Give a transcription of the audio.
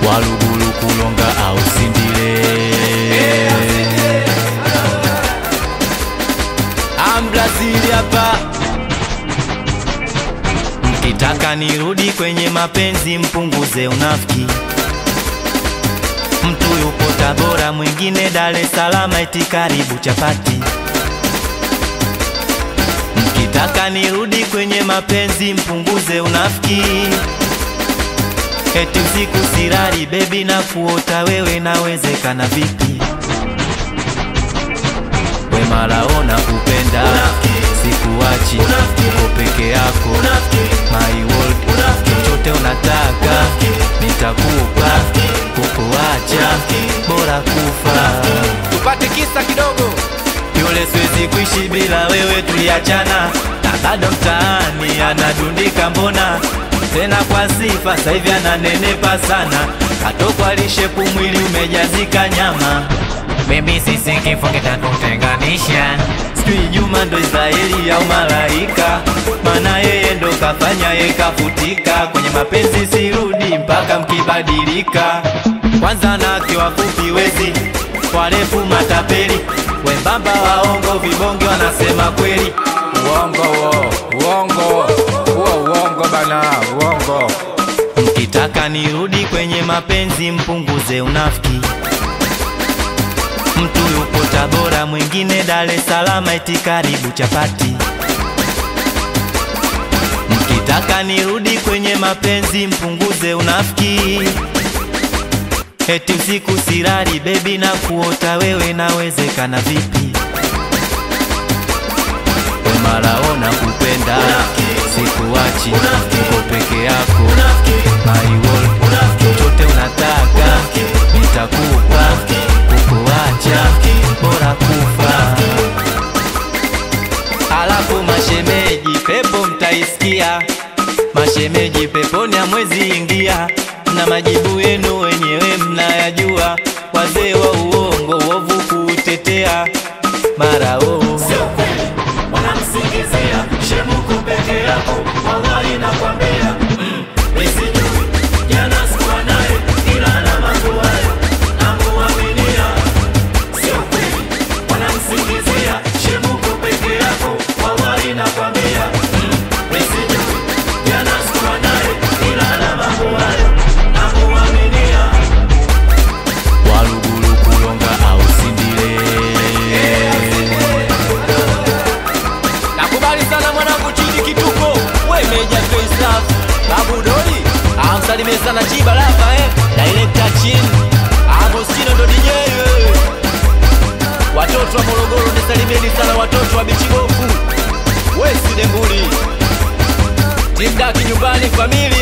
walugulu kulonga au sindile ambrazili hapa mkitaka nirudi kwenye mapenzi mpunguze unafiki mtu yupo Tabora, mwingine Dar es Salaam, eti karibu chapati. Mkitaka nirudi kwenye mapenzi mpunguze unafiki, eti usiku sirari bebi na kuota wewe, nawezekana vipi? We malaona kupenda sikuachi, uko peke yako my world, chochote unataka nitakupa, kukuacha bora kufa. tupate kisa kidogo Yule siwezi kuishi bila wewe, tuliachana na bado mtaani anadundika, mbona tena kwa sifa, sasa hivi ananenepa sana, katokwa lishepu, mwili umejazika nyama. mimi sisi kifo kitatutenganisha Sijui Juma ndo Israeli au malaika, maana yeye ndo kafanya ye kafutika. Kwenye mapenzi sirudi mpaka mkibadilika. Kwanza nake wafupi wezi, warefu matapeli, wembamba waongo, vibonge wanasema kweli. uongo wo uongo huo uongo bana uongo Mkitaka nirudi kwenye mapenzi mpunguze unafiki. Mtu yupo Tabora, mwingine Dar es Salaam, eti karibu chapati. Mkitaka nirudi kwenye mapenzi mpunguze unafiki. Eti usiku sirari bebi na kuota wewe, nawezekana vipi? We malaona kupenda sikuachi, uko peke yako my world, chochote unataka nitakupa, kukuacha bora kufa. Alafu mashemeji, pepo mtaisikia, mashemeji peponi hamwezi ingia, na majibu yenu wenyewe mnayajua, wazee wa uongo uovu kuutetea mara oh. wanamsingizia shemuku peke yako, wallahi nakwambia mm, nisijui jana sikuwa naye, ila na mambo hayo namuaminia, sio kweli. Wanamsingizia shemuku peke yako, wallahi nakwambia mm, nisijui jana sikuwa naye, ila na mambo hayo namuaminia. walugulu kulonga au sindile nakubali sana mwanangu chini kituko we meja face love babu doli amsalimie sana chiba lava eh director chin agostino ndo DJ eh. watoto wa morogoro nisalimieni sana watoto wa bichigofu we sidembuli timdaki nyumbani famili